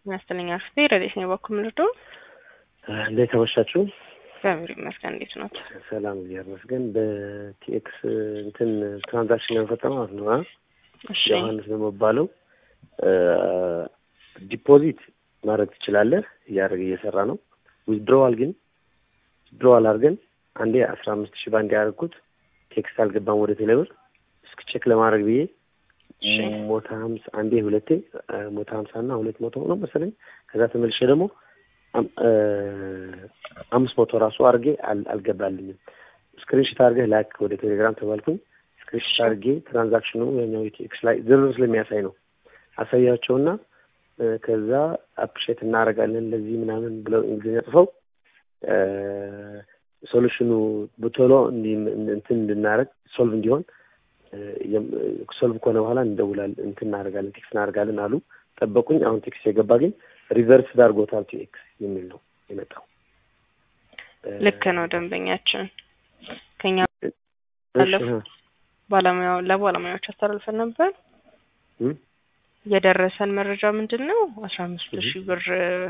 ይመስለኛል አርፍቴ ረዴት ነው በኩል ምርዶ እንዴት አመሻችሁ? እግዚአብሔር ይመስገን። እንዴት ነው? ሰላም እግዚአብሔር ይመስገን። በቲኤክስ እንትን ትራንዛክሽን ለመፈጸም ማለት ነው። እሺ ዮሐንስ ነው የሚባለው። ዲፖዚት ማድረግ ትችላለህ፣ እያደረገ እየሰራ ነው። ዊዝድሮዋል ግን ዊዝድሮዋል አድርገን አንዴ አስራ አምስት ሺህ ባንዴ ያደረግኩት ቴክስት አልገባም ወደ ቴሌብር እስክ ቼክ ለማድረግ ብዬ እሺ ሞታ ሀምሳ አንዴ ሁለቴ ሞታ ሀምሳ እና ሁለት መቶ ነው መሰለኝ። ከዛ ተመልሼ ደግሞ አም- እ አምስት መቶ ራሱ አድርጌ አል- አልገባልኝም። ስክሪንሽት አድርገህ ላክ ወደ ቴሌግራም ተባልኩኝ። ስክሪንሽት አድርጌ ትራንዛክሽኑ ያኛው ኤክስ ላይ ዝርዝር ስለሚያሳይ ነው አሳያቸውና እ ከዛ አፕሪሼት እናደርጋለን ለዚህ ምናምን ብለው እንግሊዝኛ ጽፈው ሶሉሽኑ በቶሎ እንዲ- እንትን እንድናደርግ ሶልቭ እንዲሆን ሶልቭ ከሆነ በኋላ እንደውላለን እንትን እናደርጋለን ቴክስት እናደርጋለን አሉ። ጠበቁኝ። አሁን ቴክስት የገባ ግን ሪቨርስ ዳርጎታል ቱ ኤክስ የሚል ነው የመጣው። ልክ ነው። ደንበኛችን ከኛ እሺ፣ ባለፈው ባለሙያው ለባለሙያዎች አስተላልፈን ነበር። እም፣ የደረሰን መረጃ ምንድን ነው? አስራ አምስት ሺህ ብር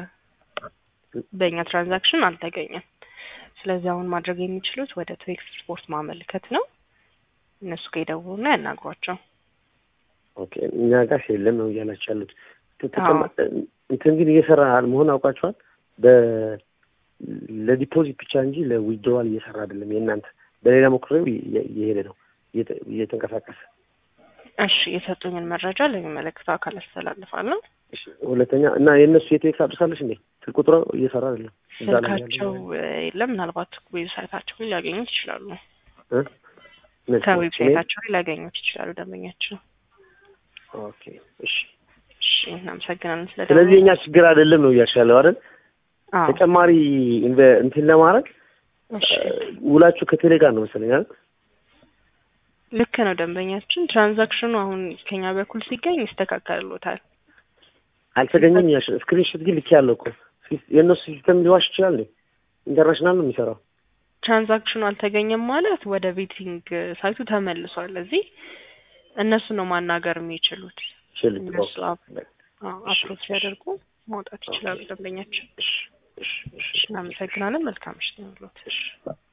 በእኛ ትራንዛክሽን አልተገኘም። ስለዚህ አሁን ማድረግ የሚችሉት ወደ ቱ ኤክስፖርት ማመልከት ነው። እነሱ ጋር ይደውሉና ያናግሯቸው። ኦኬ እኛ ጋር የለም ነው እያላችሁ ያሉት። ተጨማ- እንትን ግን እየሰራ መሆን አውቃችኋል። በ ለዲፖዚት ብቻ እንጂ ለዊዝድሮዋል እየሰራ አይደለም። የእናንተ በሌላ ሞክሬው እየ- እየሄደ ነው እየተ- እየተንቀሳቀሰ እሺ የሰጡኝን መረጃ ለሚመለከተው አካል አስተላልፋለሁ። እሺ፣ ሁለተኛ እና የእነሱ የቴክስ አድርሳለች እንዴ ስልክ ቁጥሩ እየሰራ አይደለም። እዛ ላይ ያለው ስልካቸው እ፣ የለም ምናልባት ዌብሳይታቸው ላይ ሊያገኙት ይችላሉ። እ? እነሱ ከዌብሳይታቸው ላይ ሊያገኙት ይችላሉ ደንበኛቸው። ኦኬ እሺ። እሺ እናመሰግናለን ስለ ስለዚህ የኛ ችግር አይደለም ነው እያልሽ ያለው አይደል? አዎ ተጨማሪ ኢንቨ- እንትን ለማድረግ እሺ ውላችሁ ከቴሌ ጋር ነው መሰለኝ አይደል? ልክ ነው ደንበኛችን። ትራንዛክሽኑ አሁን ከኛ በኩል ሲገኝ ይስተካከልሎታል። አልተገኘም ያልሽ ስክሪንሾት ግን ልክ ያለው እኮ ሲስ- የእነሱ ሲስተም ሊዋሽ ይችላል እንዴ? ኢንተርናሽናል ነው የሚሰራው። ትራንዛክሽኑ አልተገኘም ማለት ወደ ቤቲንግ ሳይቱ ተመልሷል። እዚህ እነሱ ነው ማናገር የሚችሉት። ሽልት እነሱ አፕ ኦኬ። አፕሮች ሲያደርጉ ማውጣት ይችላሉ ደንበኛችን። እሺ እሺ እሺ እናመሰግናለን። መልካም ምሽት ነው። እሺ